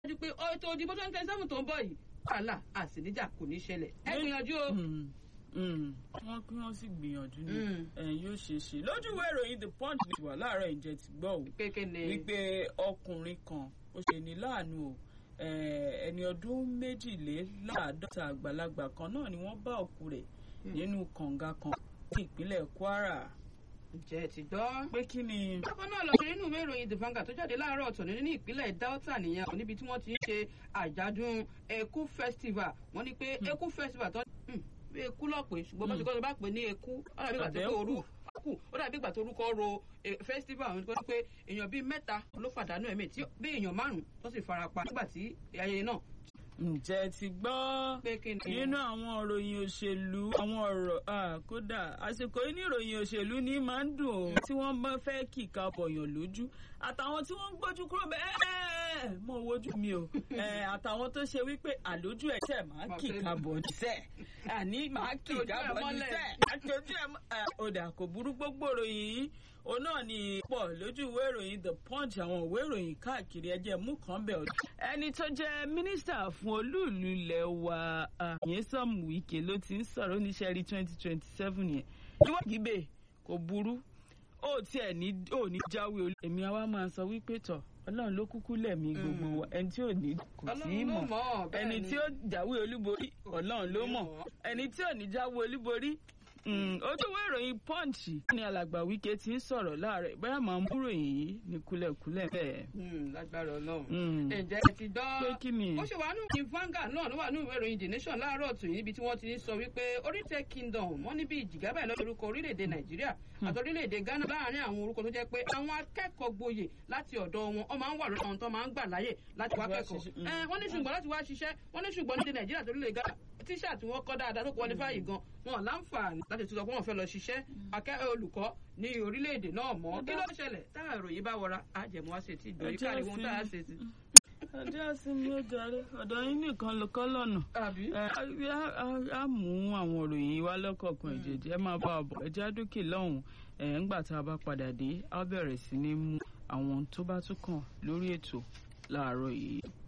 dájú pé ètò ìdìbò twenty twenty seven tó ń bọ̀ yìí wàhálà àsìníjà kò ní ṣẹlẹ̀ ẹ gbìyànjú o. wọ́n kí wọ́n sì gbìyànjú ni yóò ṣe é ṣe lójú ìwé ìròyìn the punch ní wà láàárọ̀ ìjẹ́ ti gbọ́ ò wípé ọkùnrin kan ó ṣe ní láàánú o ẹni ọdún méjìléláàádọ́ta àgbàlagbà kan náà ni wọ́n bá òkú rẹ̀ nínú kànga kan ní ìpínlẹ̀ Kwara ǹjẹ́ ti gbọ́. pé kí ni. bákan náà lọ sí nínú ìwé ìròyìn the Vanguard tó jáde láàárọ̀ ọ̀tọ̀ ní ìpínlẹ̀ Delta nìyẹn níbi tí wọ́n ti ń ṣe àjádùn Eku festival wọ́n ní pé Eku festival tó bí eku lọ́pẹ́ ṣùgbọ́n bó ti kọ́ ló bá pè ní eku ó dàbí ìgbà tó kó orú kù ó dàbí ìgbà tó orúkọ ro festival àwọn ìgbà pé èèyàn bíi mẹ́ta ló pàdánù ẹ̀mí tí bí èèyàn márùn-ún tó sì fara pa nígbà tí ayẹyẹ náà ǹjẹ́ ti gbọ́ nínú àwọn ìròyìn òṣèlú àwọn ọ̀rọ̀ kódà àsìkò yìí ní ìròyìn òṣèlú ní máa ń dùn ó tí wọ́n bá fẹ́ kíka bọ̀yàn lójú àtàwọn tí wọ́n ń gbójú kúrò bẹ́ẹ̀ mo wojú mi o àtàwọn tó ṣe wípé àlójú ẹ̀ tẹ̀ máa kíka bọ̀ níṣẹ́ àní máa kíka bọ̀ níṣẹ́ àtòjú ẹ̀ ọ̀dà kò burú gbogbo ìròyìn yìí òun náà ni pọ̀ lójú ìwé ìròyìn the punch àwọn ìwé ìròyìn káàkiri ẹjẹ́ mú kan bẹ̀ ọ̀dọ̀. ẹni tó jẹ́ mínísítà fún olúùlú ilẹ̀ wa Nyesom Wike ló ti ń sọ̀rọ̀ oníṣẹ́rí twenty twenty seven yẹn. ìwọ́n gíbè kò burú ó tiẹ̀ ní ò ní jáwé olú. èmi àwa máa sọ wípé tọ̀ ọlọ́run ló kúkú lẹ̀mí gbogbo wa ẹni tí ò ní kò tí ì mọ̀ ẹni tí ó jáwé olúborí ọlọ́run ló mọ̀ ẹni tí ò ní jáwé olúborí ojúwé ìròyìn punch ní alàgbà Wike ti ń sọ̀rọ̀ láàárẹ̀ bóyá màá mú ròyìn yìí ní kúlẹ̀kúlẹ̀ bẹ́ẹ̀. lágbára Ọlọ́run ǹjẹ́ ẹ ti gbọ́ pé kí ni. ó ṣe wà nù ní Vanguard náà ló wà nù ìwé ìròyìn The Nation láàárọ̀ tù níbi tí wọ́n ti ń sọ wípé Orílẹ̀ Kingdom wọ́n ní bí ìjìgábà lọ́wọ́ orúkọ orílẹ̀-èdè Nàìjíríà àti orílẹ̀-èdè Ghana láàárín àwọn orúkọ tó jẹ́ pé àwọn akẹ́kọ̀ọ́ gboyè láti ọ̀dọ̀ wọn wọ́n máa ń wà lọ́dọ̀ àwọn tó máa ń gbà láyè láti wá kẹ́kọ̀ọ́ wọ́n ní ṣùgbọ́n láti wá ṣiṣẹ́ wọ́n ní ṣùgbọ́n ní Nàìjíríà tó lè Ghana tíṣà tí wọ́n kọ́ dáadáa tó qualify gan wọn láǹfààní láti tún sọ pé wọ́n fẹ́ lọ ṣiṣẹ́ akẹ́kọ̀ọ́ olùkọ́ ní orílẹ̀-èdè náà mọ́ kí ló ṣẹlẹ̀ táwọn ìròyìn bá wọra àjẹmọ́ àṣẹ tí ìgbòrí káàrí wọn tá a ṣe sí. ọjọ́ ìsinmi ó jàre ọ̀dọ̀ yín nìkan ló kọ́ lọ́nà á mú àwọn ìròyìn wá lọ́kọ̀ọ̀kan ìjèjì ẹ máa bá a bọ̀ ẹ já dókè lọ́hùn ẹ̀ ńgbà tá a bá padà dé á bẹ̀rẹ̀ sí ní mú àwọn tó bá tún kàn lórí ètò láàárọ̀ yìí.